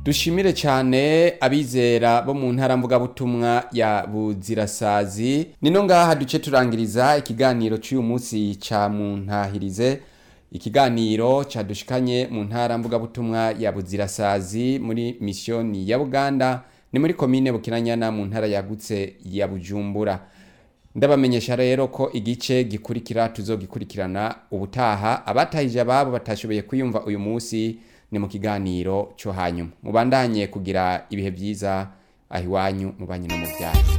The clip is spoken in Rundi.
dushimire cyane abizera bo mu ntara mvugabutumwa ya buzirasazi nino ngaha duce turangiriza ikiganiro cy'uyu munsi ca muntahirize ikiganiro cadushikanye mu ntara mvugabutumwa ya buzirasazi muri misiyoni ya buganda ni muri komine bukinanyana mu ntara yagutse ya bujumbura ndabamenyesha rero ko igice gikurikira tuzogikurikirana ubutaha abatahije ababo batashoboye kwiyumva uyu munsi ni mu kiganiro cyo hanyuma mubandanye kugira ibihe byiza aho iwanyu mu banyi no mu byaro